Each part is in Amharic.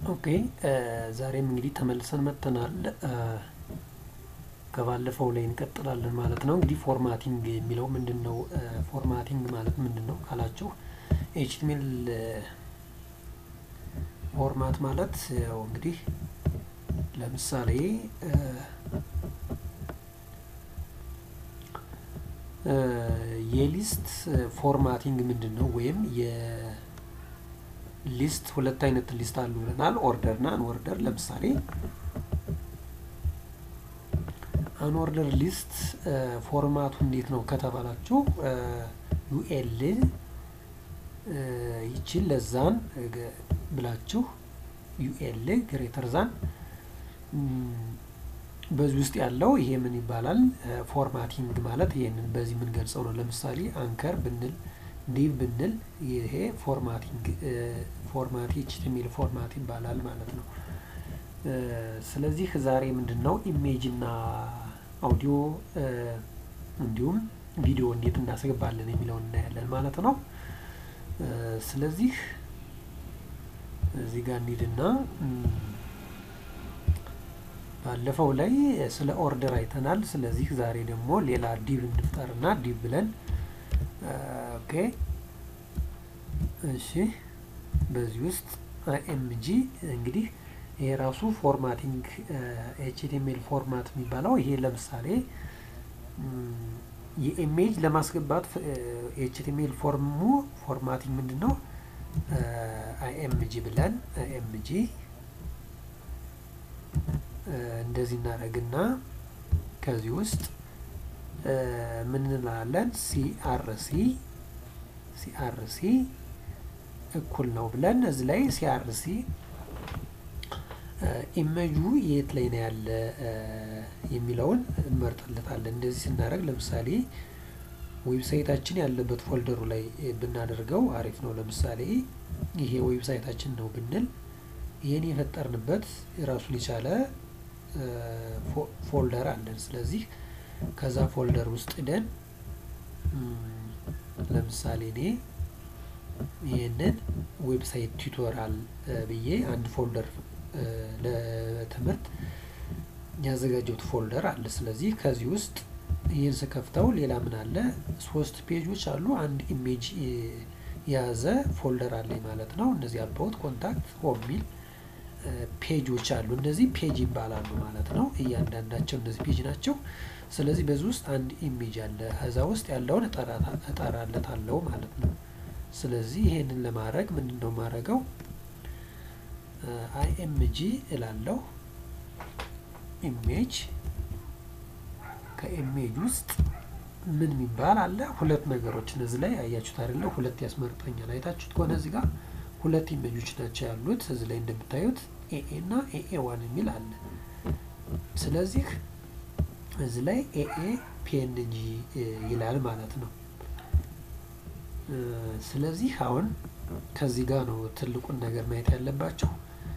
ኦኬ ዛሬም እንግዲህ ተመልሰን መጥተናል። ከባለፈው ላይ እንቀጥላለን ማለት ነው። እንግዲህ ፎርማቲንግ የሚለው ምንድን ነው? ፎርማቲንግ ማለት ምንድን ነው ካላችሁ ኤችቲሜል ፎርማት ማለት ያው እንግዲህ ለምሳሌ የሊስት ፎርማቲንግ ምንድን ነው? ወይም የሊስት ሁለት አይነት ሊስት አሉ ብለናል። ኦርደር እና አንኦርደር። ለምሳሌ አንኦርደር ሊስት ፎርማቱ እንዴት ነው ከተባላችሁ ዩኤል ይችን ለዛን ብላችሁ ዩኤል ግሬተር ዛን በዚህ ውስጥ ያለው ይሄ ምን ይባላል? ፎርማቲንግ ማለት ይሄንን በዚህ የምንገልጸው ነው። ለምሳሌ አንከር ብንል ዲቭ ብንል ይሄ ፎርማቲንግ ፎርማት ኤችቲኤምኤል ፎርማት ይባላል ማለት ነው። ስለዚህ ዛሬ ምንድን ነው ኢሜጅ እና አውዲዮ እንዲሁም ቪዲዮ እንዴት እናስገባለን የሚለውን እናያለን ማለት ነው። ስለዚህ እዚህ ጋር እንሂድና ባለፈው ላይ ስለ ኦርደር አይተናል። ስለዚህ ዛሬ ደግሞ ሌላ ዲቭ እንፍጠርና ዲቭ ብለን ኦኬ፣ እሺ፣ በዚህ ውስጥ ኤምጂ እንግዲህ ይሄ ራሱ ፎርማቲንግ ኤችቲኤምኤል ፎርማት የሚባለው ይሄ ለምሳሌ የኢሜጅ ለማስገባት ኤችቲኤምኤል ፎርሙ ፎርማቲንግ ምንድን ነው? አይኤምጂ ብለን አይኤምጂ እንደዚህ እናደርግና ከዚህ ውስጥ ምን እንላለን? ሲአርሲ ሲአርሲ እኩል ነው ብለን እዚህ ላይ ሲአርሲ ኢሜጁ የት ላይ ነው ያለ የሚለውን እንመርጥለታለን። እንደዚህ ስናደርግ ለምሳሌ ዌብሳይታችን ያለበት ፎልደሩ ላይ ብናደርገው አሪፍ ነው። ለምሳሌ ይሄ ዌብሳይታችን ነው ብንል ይህን የፈጠርንበት የራሱን የቻለ ፎልደር አለን። ስለዚህ ከዛ ፎልደር ውስጥ ደን ለምሳሌ እኔ ይህንን ዌብሳይት ቱቶሪያል ብዬ አንድ ፎልደር ለትምህርት ያዘጋጀሁት ፎልደር አለ። ስለዚህ ከዚህ ውስጥ ይህን ስከፍተው ሌላ ምን አለ? ሶስት ፔጆች አሉ። አንድ ኢሜጅ የያዘ ፎልደር አለኝ ማለት ነው። እነዚህ አባውት፣ ኮንታክት፣ ሆም ሚል ፔጆች አሉ። እነዚህ ፔጅ ይባላሉ ማለት ነው። እያንዳንዳቸው እነዚህ ፔጅ ናቸው። ስለዚህ በዚህ ውስጥ አንድ ኢሜጅ አለ። ከዛ ውስጥ ያለውን እጠራለታለሁ ማለት ነው። ስለዚህ ይሄንን ለማድረግ ምንድን ነው የማደርገው? አይኤምጂ እላለሁ። ኢሜጅ ከኢሜጅ ውስጥ ምን የሚባል አለ? ሁለት ነገሮች እነዚህ ላይ አያችሁት አይደለ? ሁለት ያስመርጠኛል። አይታችሁት ከሆነ እዚህ ጋር ሁለት ኢሜጆች ናቸው ያሉት። እዚህ ላይ እንደምታዩት ኤኤ እና ኤኤ ዋን የሚል አለ። ስለዚህ እዚህ ላይ ኤኤ ፒኤንጂ ይላል ማለት ነው። ስለዚህ አሁን ከዚህ ጋር ነው ትልቁን ነገር ማየት ያለባቸው።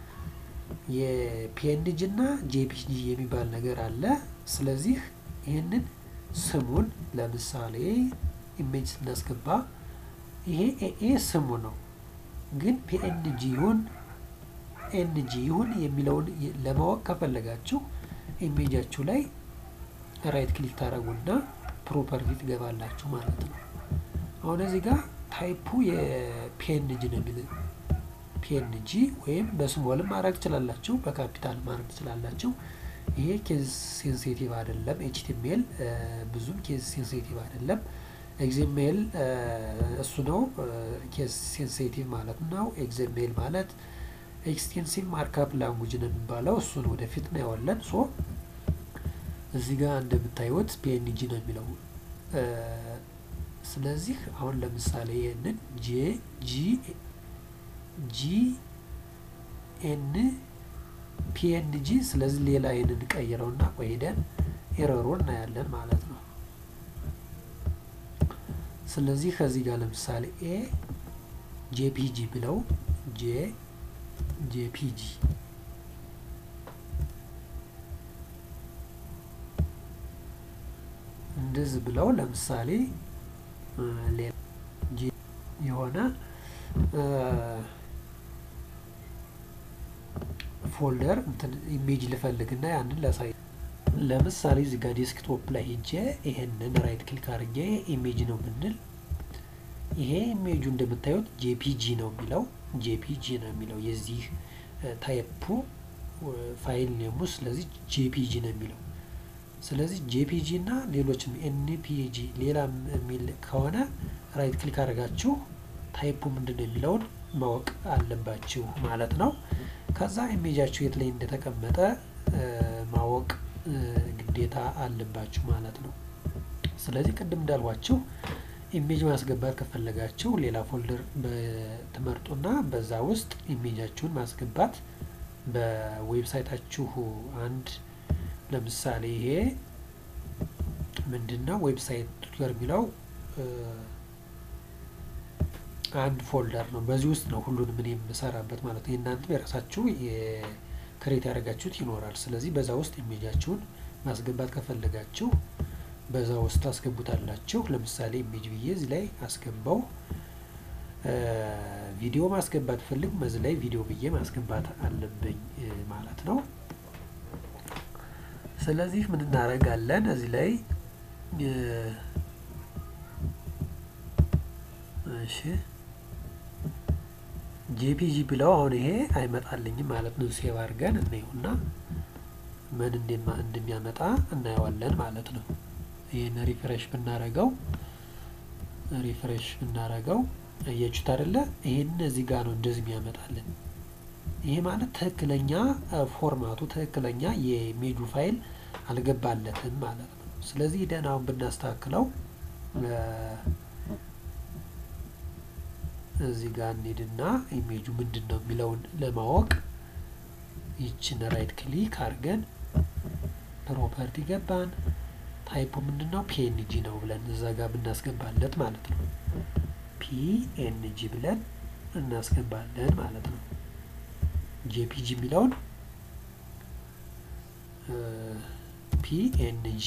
የፒኤንጂ እና ጄፒጂ የሚባል ነገር አለ። ስለዚህ ይህንን ስሙን ለምሳሌ ኢሜጅ ስናስገባ ይሄ ኤኤ ስሙ ነው ግን ፒኤንጂ ይሁን ኤንጂ ይሁን የሚለውን ለማወቅ ከፈለጋችሁ ኢሜጃችሁ ላይ ራይት ክሊክ ታደረጉና ፕሮፐርቲ ትገባላችሁ ማለት ነው። አሁን እዚህ ጋር ታይፑ የፒኤንጂ ነው የሚል ፒኤንጂ ወይም በስሞልም ማድረግ ትችላላችሁ፣ በካፒታል ማድረግ ትችላላችሁ። ይሄ ኬዝ ሴንሲቲቭ አይደለም። ኤችቲኤምኤል ብዙም ኬዝ ሴንሲቲቭ አይደለም። ኤግዜሜል እሱ ነው ኬስ ሴንሲቲቭ ማለት ነው። ኤግዜሜል ማለት ኤክስቴንሲቭ ማርካፕ ላንጉጅ ነው የሚባለው። እሱን ወደፊት ነው ያዋለን። ሶ እዚህ ጋር እንደምታዩት ፒኤንጂ ነው የሚለው። ስለዚህ አሁን ለምሳሌ ይህንን ጄ ጂ ጂ ኤን ፒኤንጂ ስለዚህ ሌላ ይህንን ቀይረውና ቆይደን ኤረሩን እናያለን ማለት ነው። ስለዚህ ከዚህ ጋር ለምሳሌ ኤ ጄፒጂ ብለው ጄ ጄፒጂ እንደዚህ ብለው ለምሳሌ ሌላ የሆነ ፎልደር እንትን ኢሜጅ ልፈልግና ያንን ላሳይ። ለምሳሌ እዚህ ጋር ዴስክቶፕ ላይ ሄጄ ይሄንን ራይት ክሊክ አድርጌ ኢሜጅ ነው ብንል ይሄ ኢሜጁ እንደምታዩት ጄፒጂ ነው የሚለው ጄፒጂ ነው የሚለው የዚህ ታይፑ ፋይል ኔሙ ስለዚህ ጄፒጂ ነው የሚለው። ስለዚህ ጄፒጂ እና ሌሎችም ኤንፒጂ ሌላም የሚል ከሆነ ራይት ክሊክ አድርጋችሁ ታይፑ ምንድን ነው የሚለውን ማወቅ አለባችሁ ማለት ነው። ከዛ ኢሜጃችሁ የት ላይ እንደተቀመጠ ማወቅ ግዴታ አለባችሁ ማለት ነው። ስለዚህ ቅድም እንዳልኳችሁ ኢሜጅ ማስገባት ከፈለጋችሁ ሌላ ፎልደር ትመርጡና በዛ ውስጥ ኢሜጃችሁን ማስገባት በዌብሳይታችሁ አንድ ለምሳሌ ይሄ ምንድን ነው ዌብሳይት ቱተር የሚለው አንድ ፎልደር ነው። በዚህ ውስጥ ነው ሁሉንም እኔ የምሰራበት ማለት ነው። የእናንተ የራሳችሁ ክሬት ያደረጋችሁት ይኖራል። ስለዚህ በዛ ውስጥ ኢሜጃችሁን ማስገባት ከፈለጋችሁ በዛ ውስጥ ታስገቡታላችሁ። ለምሳሌ ኢሜጅ ብዬ እዚህ ላይ አስገባው። ቪዲዮ ማስገባት ፈልግ በዚህ ላይ ቪዲዮ ብዬ ማስገባት አለብኝ ማለት ነው። ስለዚህ ምን እናደርጋለን እዚህ ላይ እሺ ጄፒጂ ብለው አሁን ይሄ አይመጣልኝም ማለት ነው። ሴቭ አድርገን እናየውና ምን እንደሚያመጣ እናየዋለን ማለት ነው። ይህን ሪፍሬሽ ብናረገው ሪፍሬሽ ብናረገው አያችሁት አይደለ? ይሄን እዚህ ጋር ነው እንደዚህ የሚያመጣልን። ይሄ ማለት ትክክለኛ ፎርማቱ ትክክለኛ የኢሜጁ ፋይል አልገባለትም ማለት ነው። ስለዚህ ደህና አሁን ብናስተካክለው እዚህ ጋር እንሂድና ኢሜጁ ምንድን ነው የሚለውን ለማወቅ ይችን ራይት ክሊክ አድርገን ፕሮፐርቲ ገባን። ታይፑ ምንድን ነው ፒኤንጂ ነው ብለን እዛ ጋር ብናስገባለት ማለት ነው። ፒኤንጂ ብለን እናስገባለን ማለት ነው። ጄፒጂ የሚለውን ፒኤንጂ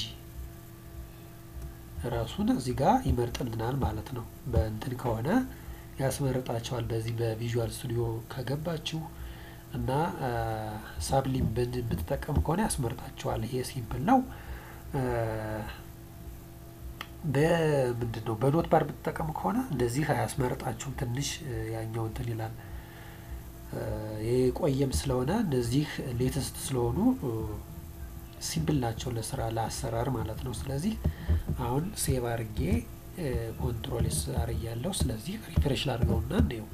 ራሱን እዚህ ጋር ይመርጥልናል ማለት ነው። በእንትን ከሆነ ያስመርጣቸዋል። በዚህ በቪዥዋል ስቱዲዮ ከገባችሁ እና ሳብሊም ብትጠቀሙ ከሆነ ያስመርጣቸዋል። ይሄ ሲምፕል ነው። በምንድን ነው በኖት ባር ብትጠቀሙ ከሆነ እንደዚህ አያስመርጣችሁም። ትንሽ ያኛው እንትን ይላል። የቆየም ስለሆነ እነዚህ ሌተስት ስለሆኑ ሲምፕል ናቸው ለስራ ለአሰራር ማለት ነው። ስለዚህ አሁን ሴቭ አርጌ ኮንትሮል አርግ ያለው ስለዚህ ሪፍሬሽ ላድርገውና እንየው።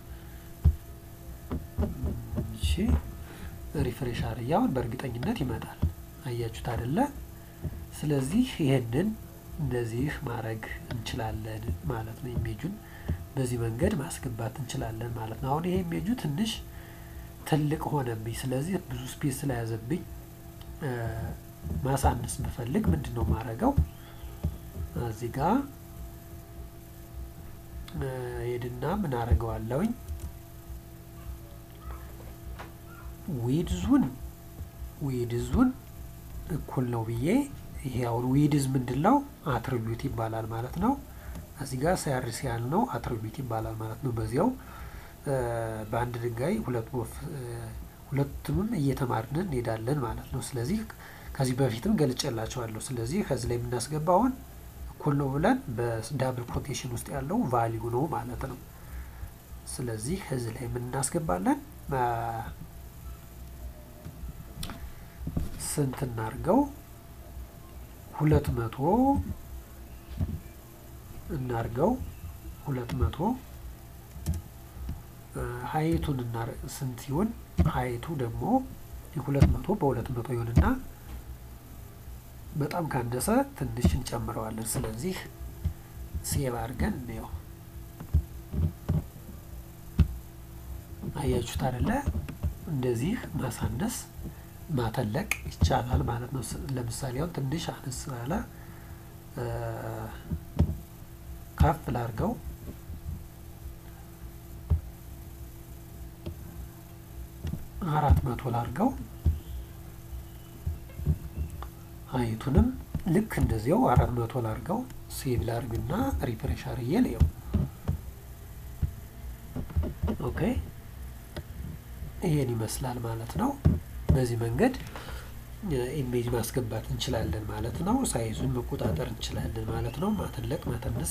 እሺ ሪፍሬሽ አርግ አሁን በእርግጠኝነት ይመጣል። አያችሁት አይደለ? ስለዚህ ይሄንን እንደዚህ ማድረግ እንችላለን ማለት ነው። ኢሜጁን በዚህ መንገድ ማስገባት እንችላለን ማለት ነው። አሁን ይሄ ኢሜጁ ትንሽ ትልቅ ሆነብኝ። ስለዚህ ብዙ ስፔስ ስለያዘብኝ ማሳነስ ብፈልግ ምንድን ነው ማድረገው? እዚህ ጋር ሄድና ምን አደርገዋለሁኝ ዊድዙን ዊድዙን እኩል ነው ብዬ ይሄ አሁን ዊድዝ ምንድን ነው አትሪቢዩት ይባላል ማለት ነው። እዚህ ጋር ሳያርስ ያል ነው አትሪቢዩት ይባላል ማለት ነው። በዚያው በአንድ ድንጋይ ሁለት ወፍ ሁለቱንም እየተማርን እንሄዳለን ማለት ነው። ስለዚህ ከዚህ በፊትም ገልጬላቸዋለሁ። ስለዚህ ከዚህ ላይ የምናስገባውን እኩል ነው ብለን በዳብል ኮቴሽን ውስጥ ያለው ቫሊዩ ነው ማለት ነው። ስለዚህ እዚህ ላይ የምናስገባለን ስንት እናርገው? ሁለት መቶ እናርገው። ሁለት መቶ ሀይቱን ስንት ይሁን? ሀይቱ ደግሞ ሁለት መቶ በሁለት መቶ ይሁንና በጣም ካነሰ ትንሽ እንጨምረዋለን። ስለዚህ ሴቭ አድርገን እንየው። አያችሁት አይደለ? እንደዚህ ማሳነስ ማተለቅ ይቻላል ማለት ነው። ለምሳሌ አሁን ትንሽ አነስ ያለ ከፍ ላርገው አራት መቶ ላርገው ሀይቱንም ልክ እንደዚያው አራት መቶ ላርገው ሴቭ ላርግና ሪፍሬሽ አርዬ ልየው። ኦኬ ይሄን ይመስላል ማለት ነው። በዚህ መንገድ ኢሜጅ ማስገባት እንችላለን ማለት ነው። ሳይዙን መቆጣጠር እንችላለን ማለት ነው። ማተለቅ ማተነስ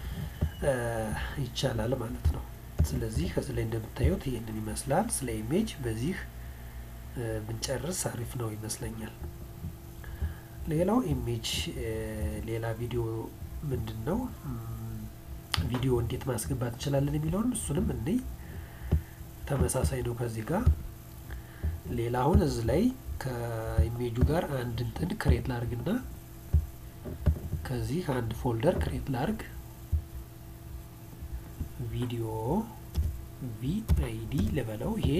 ይቻላል ማለት ነው። ስለዚህ ከዚህ ላይ እንደምታዩት ይህንን ይመስላል። ስለ ኢሜጅ በዚህ ብንጨርስ አሪፍ ነው ይመስለኛል። ሌላው ኢሜጅ ሌላ ቪዲዮ ምንድን ነው ቪዲዮ እንዴት ማስገባት እንችላለን የሚለውን እሱንም እኔ ተመሳሳይ ነው ከዚህ ጋር ሌላ አሁን እዚህ ላይ ከኢሜጁ ጋር አንድ እንትን ክሬት ላርግና ከዚህ አንድ ፎልደር ክሬት ላርግ ቪዲዮ ቪአይዲ ልበለው ይሄ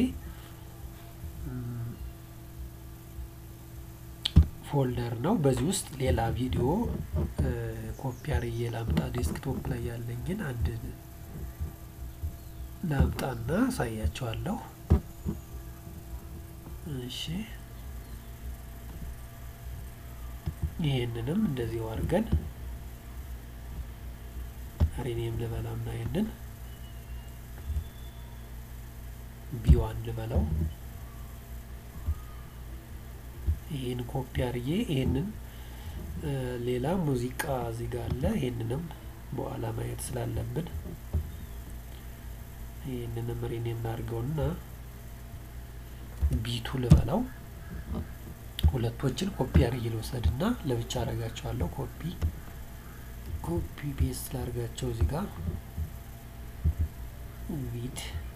ፎልደር ነው። በዚህ ውስጥ ሌላ ቪዲዮ ኮፒ አርዬ ላምጣ። ዴስክቶፕ ላይ ያለኝን አንድ ላምጣና አሳያቸዋለሁ። እሺ ይሄንንም እንደዚህ አድርገን ሪኔም ልበላውና ይሄንን ቢዋን ልበለው ይህን ኮፒ አርዬ ይሄንን ሌላ ሙዚቃ እዚህ ጋር አለ። ይሄንንም በኋላ ማየት ስላለብን ይህንንም ሪኔም ላድርገውና ቢቱ ልበለው። ሁለቶችን ኮፒ አርዬ ልውሰድና ለብቻ አረጋቸዋለሁ። ኮፒ ኮፒ ቤስት ላርጋቸው እዚህ ጋር ቪድ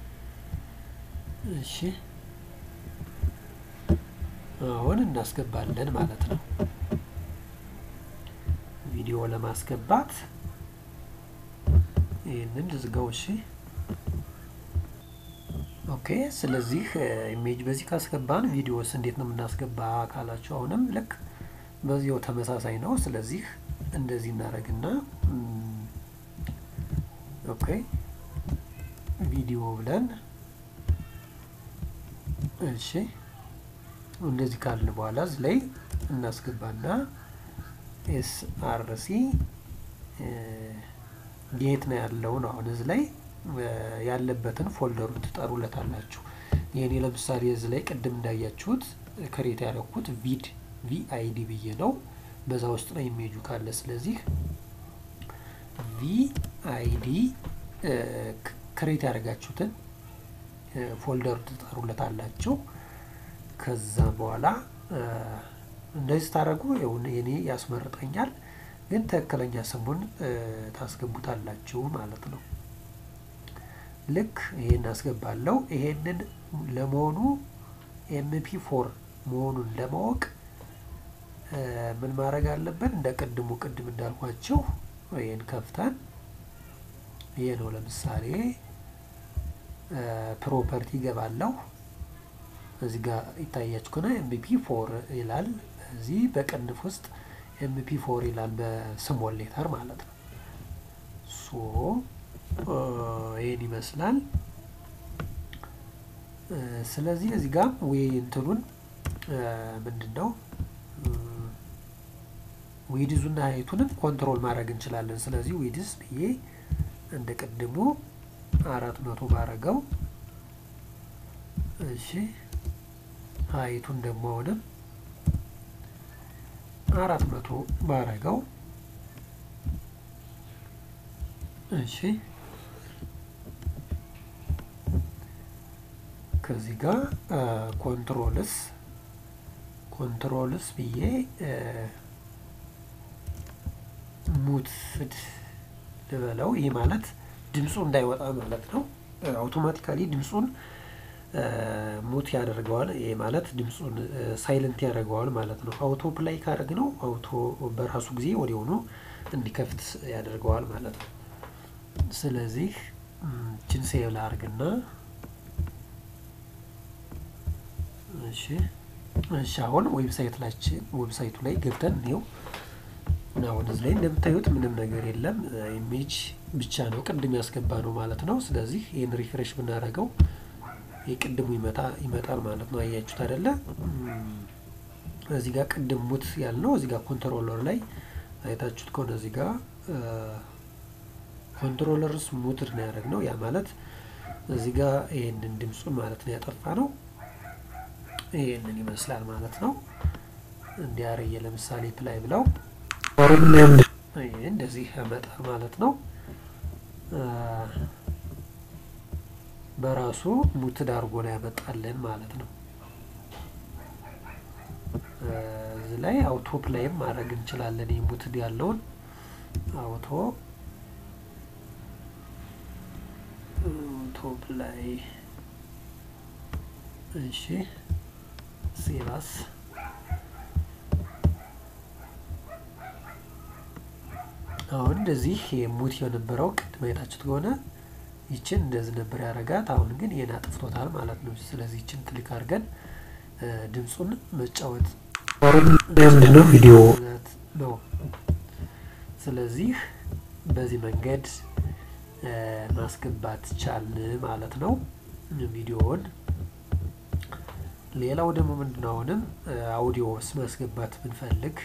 እሺ አሁን እናስገባለን ማለት ነው። ቪዲዮ ለማስገባት ይህንን ልዝጋው። እሺ ኦኬ። ስለዚህ ኢሜጅ በዚህ ካስገባን ቪዲዮስ እንዴት ነው የምናስገባ ካላችሁ አሁንም ልክ በዚያው ተመሳሳይ ነው። ስለዚህ እንደዚህ እናደርግና ኦኬ ቪዲዮ ብለን እሺ እንደዚህ ካልን በኋላ እዚህ ላይ እናስገባና ኤስ አር ሲ የት ነው ያለው ነው። አሁን እዚህ ላይ ያለበትን ፎልደሩን ትጠሩለታላችሁ። የኔ ለምሳሌ እዚህ ላይ ቅድም እንዳያችሁት ክሬት ያደረኩት ቪድ ቪአይዲ ብዬ ነው። በዛ ውስጥ ነው ኢሜጁ ካለ። ስለዚህ ቪአይዲ ክሬት ያደረጋችሁትን ፎልደሩ ትጠሩለታላችሁ። ከዛ በኋላ እንደዚህ ስታደርጉ የኔ ያስመርጠኛል፣ ግን ትክክለኛ ስሙን ታስገቡታላችሁ ማለት ነው። ልክ ይሄን አስገባለሁ። ይሄንን ለመሆኑ ኤምፒ ፎር መሆኑን ለማወቅ ምን ማድረግ አለብን? እንደ ቅድሙ ቅድም እንዳልኳቸው ይሄን ከፍተን ይሄ ነው ለምሳሌ ፕሮፐርቲ ይገባለሁ። እዚህ ጋር ይታያችሁ ከሆነ ኤምፒ ፎር ይላል። እዚህ በቅንፍ ውስጥ ኤምፒ ፎር ይላል በስሞል ሌተር ማለት ነው። ሶ ይህን ይመስላል። ስለዚህ እዚህ ጋር ወይ እንትኑን ምንድን ነው ዊድዙና ሀይቱንም ኮንትሮል ማድረግ እንችላለን። ስለዚህ ዊድስ ብዬ እንደ ቅድሙ አራት መቶ ባረገው እሺ ሀይቱን ደግሞ አሁንም አራት መቶ ባረገው እሺ ከዚህ ጋር ኮንትሮልስ ኮንትሮልስ ብዬ ሙትድ ልበለው። ይህ ማለት ድምፁ እንዳይወጣ ማለት ነው። አውቶማቲካሊ ድምፁን ሙት ያደርገዋል። ይህ ማለት ድምፁን ሳይለንት ያደርገዋል ማለት ነው። አውቶ ፕላይ ካደረግ ነው አውቶ በራሱ ጊዜ ወዲያውኑ እንዲከፍት ያደርገዋል ማለት ነው። ስለዚህ ችን ሴቭ ላርግና እሺ እሺ አሁን ዌብሳይት ላችን ዌብሳይቱ ላይ ገብተን እንየው። አሁን እዚህ ላይ እንደምታዩት ምንም ነገር የለም። ኢሜጅ ብቻ ነው ቅድም ያስገባ ነው ማለት ነው። ስለዚህ ይህን ሪፍሬሽ ብናደርገው የቅድሙ ይመጣ ይመጣል ማለት ነው። አያችሁት አይደለ? እዚህ ጋር ቅድም ሙት ያልነው እዚህ ጋር ኮንትሮለር ላይ አይታችሁት ከሆነ እዚህ ጋር ኮንትሮለርስ ሙትድ ነው ያደረግነው። ያ ማለት እዚህ ጋር ይህንን ድምፁን ማለት ነው ያጠፋ ነው። ይህንን ይመስላል ማለት ነው። እንዲያረየ ለምሳሌ ፕላይ ብለው ይህ እንደዚህ ያመጣል ማለት ነው። በራሱ ሙትድ አድርጎ ነው ያመጣልን ማለት ነው። እዚህ ላይ አውቶ ፕላይም ማድረግ እንችላለን። ይህ ሙትድ ያለውን አውቶ አውቶ ፕላይ እሺ፣ ሴቫስ አሁን እንደዚህ ሙት የነበረው ቅድም አይታችሁት ከሆነ ይችን እንደዚህ ነበር ያደረጋት። አሁን ግን ይህን አጥፍቶታል ማለት ነው። ስለዚህ ይችን ክሊክ አድርገን ድምፁን መጫወት ምንድነው ቪዲዮ ነው። ስለዚህ በዚህ መንገድ ማስገባት ቻልን ማለት ነው ቪዲዮውን። ሌላው ደግሞ ምንድነው አሁንም አውዲዮ ማስገባት ብንፈልግ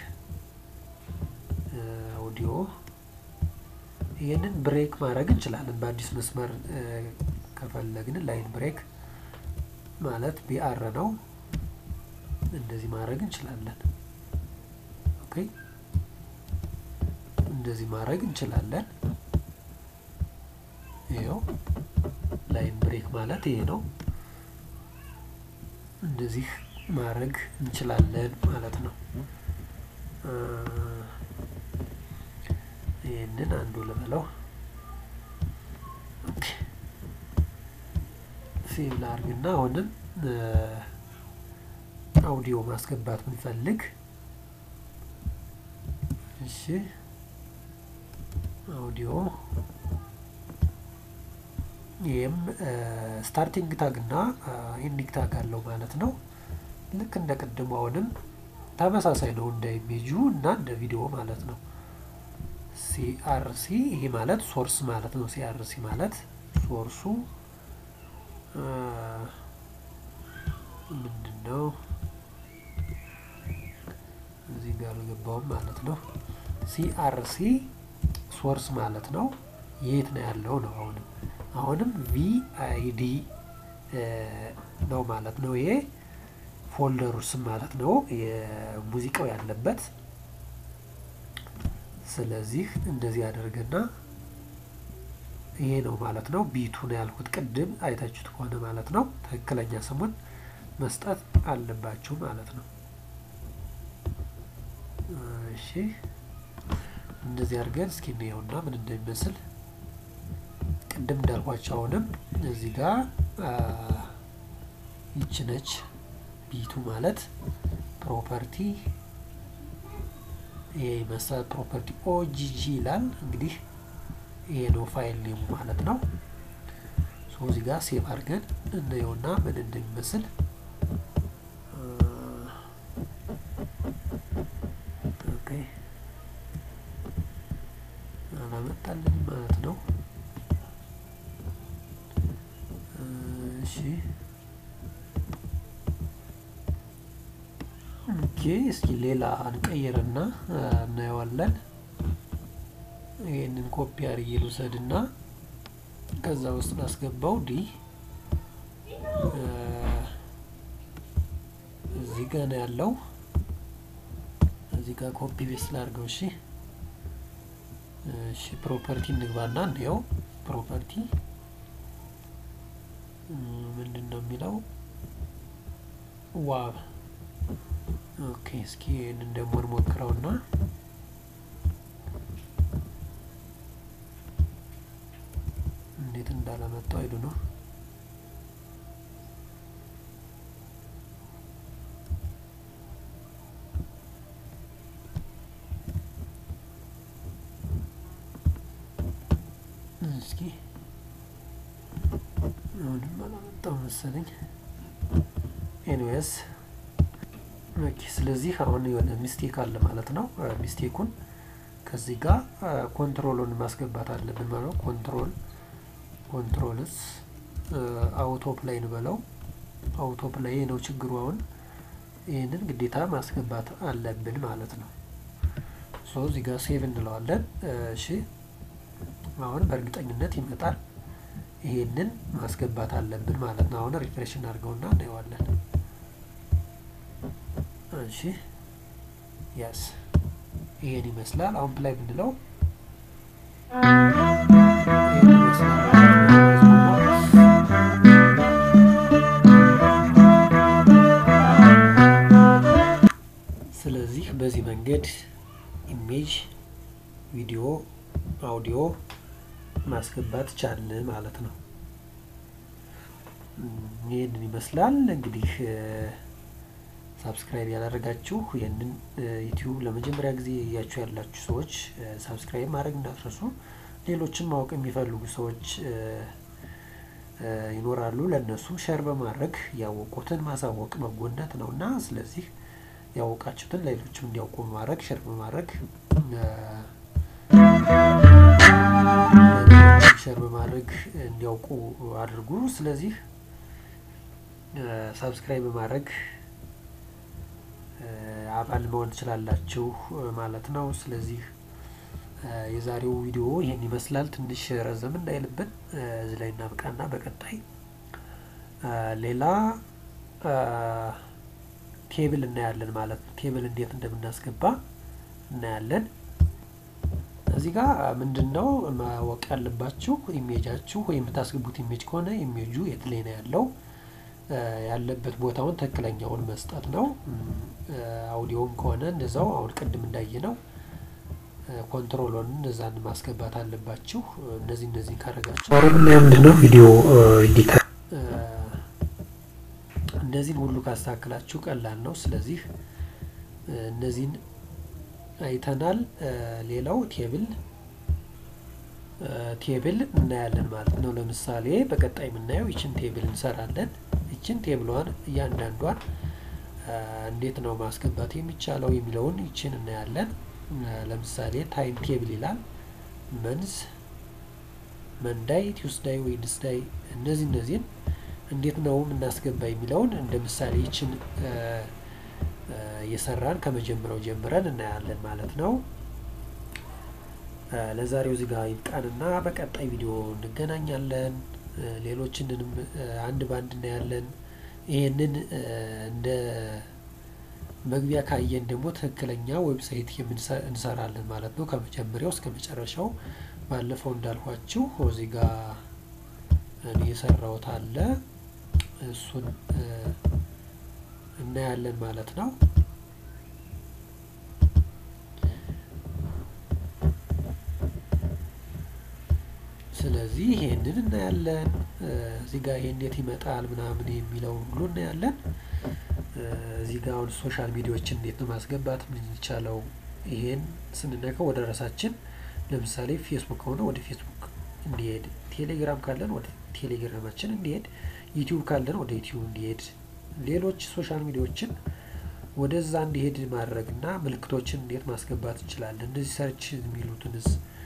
አውዲዮ ይህንን ብሬክ ማድረግ እንችላለን። በአዲስ መስመር ከፈለግን ላይን ብሬክ ማለት ቢአር ነው። እንደዚህ ማድረግ እንችላለን። ኦኬ እንደዚህ ማድረግ እንችላለን። ይኸው ላይን ብሬክ ማለት ይሄ ነው። እንደዚህ ማድረግ እንችላለን ማለት ነው። ይህንን አንዱ ልበለው ሴቭ ላርግና አሁንም አውዲዮ ማስገባት ብንፈልግ እሺ፣ አውዲዮ ይህም ስታርቲንግ ታግ እና ኢንዲንግ ታግ አለው ማለት ነው። ልክ እንደ ቅድሙ አሁንም ተመሳሳይ ነው እንደ ኢሜጁ እና እንደ ቪዲዮ ማለት ነው። ሲአርሲ ይሄ ማለት ሶርስ ማለት ነው። ሲአርሲ ማለት ሶርሱ ምንድን ነው? እዚህ ጋር አልገባውም ማለት ነው። ሲአርሲ ሶርስ ማለት ነው። የት ነው ያለው ነው። አሁንም አሁንም ቪአይዲ ነው ማለት ነው። ይሄ ፎልደሩ ስም ማለት ነው የሙዚቃው ያለበት ስለዚህ እንደዚህ ያደርግና ይሄ ነው ማለት ነው። ቢቱ ነው ያልኩት ቅድም አይታችሁት ከሆነ ማለት ነው። ትክክለኛ ስሙን መስጠት አለባችሁ ማለት ነው። እሺ እንደዚህ አድርገን እስኪ እንየውና ምን እንደሚመስል ቅድም እንዳልኳቸው አሁንም እዚህ ጋር ይች ነች ቢቱ ማለት ፕሮፐርቲ ይሄ መሰረት ፕሮፐርቲ ኦጂጂ ይላል። እንግዲህ ይሄ ነው ፋይል ኔሙ ማለት ነው። ሶ እዚህ ጋር ሴቭ አድርገን እናየውና ምን እንደሚመስል ኦኬ አላመጣልን ማለት ነው። እሺ ኦኬ እስኪ ሌላ እንቀይርና እናየዋለን። ይህንን ኮፒ አድርጌ ልውሰድና ከዛ ውስጥ ላስገባው ዲ እዚህ ጋ ነው ያለው። እዚህ ጋር ኮፒ ቤስ ላድርገው። እሺ እሺ ፕሮፐርቲ እንግባና እንየው። ፕሮፐርቲ ምንድን ነው የሚለው ዋብ ኦኬ እስኪ ይህንን ደግሞ እንሞክረውና እንዴት እንዳላመጣው አይዱ ነው። እስኪ አሁንም አላመጣው መሰለኝ። ኤኒዌይስ ኦኬ ስለዚህ አሁን የሆነ ሚስቴክ አለ ማለት ነው። ሚስቴኩን ከዚህ ጋር ኮንትሮሉን ማስገባት አለብን ማለት ነው። ኮንትሮል ኮንትሮልስ አውቶ ፕላይ እንበለው። አውቶ ፕላይ ነው ችግሩ። አሁን ይህንን ግዴታ ማስገባት አለብን ማለት ነው። ሶ እዚህ ጋር ሴቭ እንለዋለን። እሺ አሁን በእርግጠኝነት ይመጣል። ይሄንን ማስገባት አለብን ማለት ነው። አሁን ሪፍሬሽ እናድርገውና እናየዋለን። እሺ ያስ ይሄን ይመስላል። አሁን ፕላይ ብንለው ይሄን ይመስላል። ስለዚህ በዚህ መንገድ ኢሜጅ፣ ቪዲዮ፣ አውዲዮ ማስገባት ቻልን ማለት ነው። ይህንን ይመስላል እንግዲህ ሳብስክራይብ ያላደረጋችሁ ይህንን ዩቲዩብ ለመጀመሪያ ጊዜ እያችሁ ያላችሁ ሰዎች ሳብስክራይብ ማድረግ እንዳትረሱ። ሌሎችን ማወቅ የሚፈልጉ ሰዎች ይኖራሉ። ለእነሱም ሸር በማድረግ ያወቁትን ማሳወቅ በጎነት ነው እና ስለዚህ ያወቃችሁትን ሌሎችም እንዲያውቁ በማድረግ ሸር በማድረግ ሸር በማድረግ እንዲያውቁ አድርጉ። ስለዚህ ሳብስክራይብ በማድረግ አባል መሆን ትችላላችሁ ማለት ነው። ስለዚህ የዛሬው ቪዲዮ ይሄን ይመስላል። ትንሽ ረዘም እንዳይልብን እዚህ ላይ እናብቃና በቀጣይ ሌላ ቴብል እናያለን ማለት ነው። ቴብል እንዴት እንደምናስገባ እናያለን። እዚህ ጋር ምንድን ነው ማወቅ ያለባችሁ ኢሜጃችሁ ወይም የምታስገቡት ኢሜጅ ከሆነ ኢሜጁ የት ላይ ነው ያለው ያለበት ቦታውን ትክክለኛውን መስጠት ነው። አውዲዮም ከሆነ እንደዛው አሁን ቅድም እንዳየ ነው ኮንትሮሎን እነዛን ማስገባት አለባችሁ። እነዚህ እነዚህ ካረጋችሁ ኦሮምኛ ምንድን ነው ቪዲዮ ኤዲተር እነዚህን ሁሉ ካስተካክላችሁ ቀላል ነው። ስለዚህ እነዚህን አይተናል። ሌላው ቴብል ቴብል እናያለን ማለት ነው። ለምሳሌ በቀጣይ የምናየው ይችን ቴብል እንሰራለን። ይችን ቴብሏን እያንዳንዷን እንዴት ነው ማስገባት የሚቻለው የሚለውን ይችን እናያለን። ለምሳሌ ታይም ቴብል ይላል። መንዝ፣ መንዳይ፣ ቲውስዳይ፣ ዌድስዳይ እነዚህ እነዚህን እንዴት ነው የምናስገባ የሚለውን እንደ ምሳሌ ይችን እየሰራን ከመጀመሪያው ጀምረን እናያለን ማለት ነው። ለዛሬው እዚህ ጋር ይብቃንና በቀጣይ ቪዲዮ እንገናኛለን። ሌሎችንንም አንድ ባንድ እናያለን። ይሄንን እንደ መግቢያ ካየን ደግሞ ትክክለኛ ዌብሳይት እንሰራለን ማለት ነው። ከመጀመሪያው እስከ መጨረሻው ባለፈው እንዳልኳችሁ እዚህ ጋር እኔ የሰራሁት አለ እሱን እናያለን ማለት ነው። ስለዚህ ይሄንን እናያለን። እዚህ ጋር ይሄ እንዴት ይመጣል ምናምን የሚለው ሁሉ እናያለን። እዚህ ጋር አሁን ሶሻል ሚዲያዎችን እንዴት ነው ማስገባት የምንቻለው? ይሄን ስንነካው ወደ ራሳችን ለምሳሌ ፌስቡክ ከሆነ ወደ ፌስቡክ እንዲሄድ፣ ቴሌግራም ካለን ወደ ቴሌግራማችን እንዲሄድ፣ ዩቲዩብ ካለን ወደ ዩቲዩብ እንዲሄድ፣ ሌሎች ሶሻል ሚዲያዎችን ወደዛ እንዲሄድ ማድረግ እና ምልክቶችን እንዴት ማስገባት እንችላለን? እነዚህ ሰርች የሚሉትንስ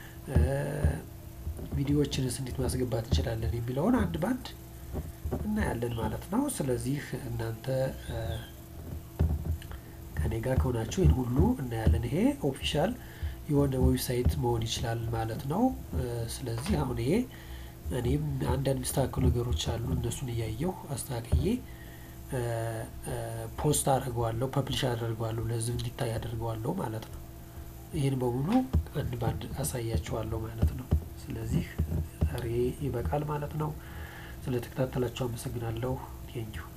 ቪዲዮዎችንስ እንዴት ማስገባት እንችላለን የሚለውን አንድ ባንድ እናያለን ማለት ነው። ስለዚህ እናንተ ከኔ ጋር ከሆናችሁ ይህን ሁሉ እናያለን። ይሄ ኦፊሻል የሆነ ዌብሳይት መሆን ይችላል ማለት ነው። ስለዚህ አሁን ይሄ እኔም አንዳንድ የሚስተካከሉ ነገሮች አሉ። እነሱን እያየሁ አስተካክዬ ፖስት አድርገዋለሁ፣ ፐብሊሽ አደርገዋለሁ፣ ለህዝብ እንዲታይ አደርገዋለሁ ማለት ነው። ይህን በሙሉ አንድ ባንድ አሳያችኋለሁ ማለት ነው። ስለዚህ ዛሬ ይበቃል ማለት ነው። ስለተከታተላችሁ አመሰግናለሁ። ቴንኪው